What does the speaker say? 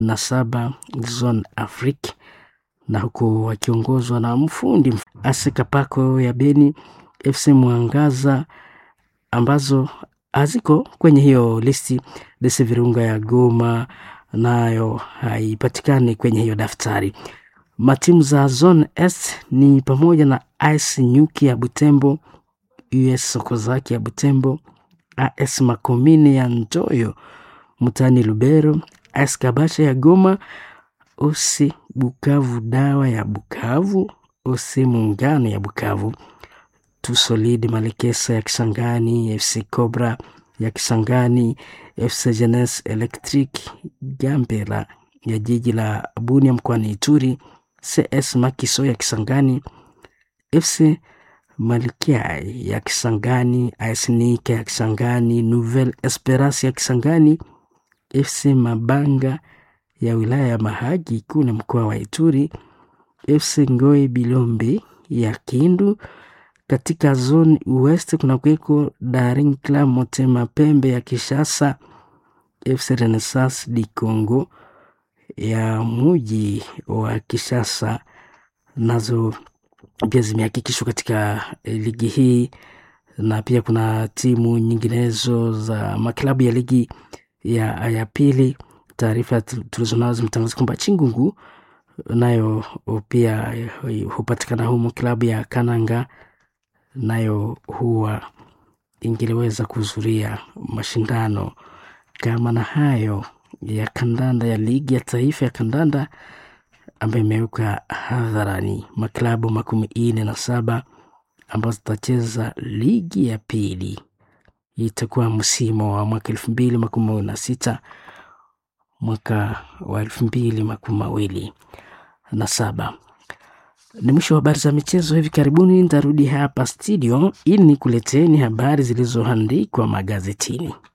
na saba Zone Afrique na huku wakiongozwa na mfundi AS Kapako ya Beni, FC Mwangaza ambazo haziko kwenye hiyo listi. DC Virunga ya Goma nayo haipatikani kwenye hiyo daftari. Matimu za Zone S ni pamoja na AS Nyuki ya Butembo, US Sokozaki ya Butembo, AS Makomine ya Njoyo mtaani Lubero, AS Kabasha ya Goma, OC Bukavu Dawa ya Bukavu, OC Muungano ya Bukavu, Tusolid Malekesa ya Kisangani, FC Cobra ya Kisangani, FC Jeunesse Electric Gambela ya jiji la Bunia mkoani Ituri, CS Makiso ya Kisangani, FC Malkia ya Kisangani, AS Nika ya Kisangani, Nouvelle Esperance ya Kisangani, FC Mabanga ya wilaya ya Mahagi kule mkoa wa Ituri, FC Ngoi Bilombe ya Kindu. Katika zone West kuna kuweko Daring Club Motema Pembe ya Kishasa, FC Renaissance di Congo ya muji wa Kishasa nazo pia zimehakikishwa katika ligi hii, na pia kuna timu nyinginezo za maklabu ya ligi ya, ya pili. Taarifa tulizonazo zimetangaza kwamba Chingungu nayo pia hupatikana humo. Klabu ya Kananga nayo huwa ingeliweza kuhudhuria mashindano kama na hayo ya kandanda ya ligi ya taifa ya kandanda ambayo imeweka hadharani maklabu makumi ine na saba ambazo zitacheza ligi ya pili. Itakuwa msimu wa mwaka elfu mbili makumi mawili na sita mwaka wa elfu mbili makumi mawili na saba. Ni mwisho wa habari za michezo. Hivi karibuni nitarudi hapa studio ili nikuleteni habari zilizoandikwa magazetini.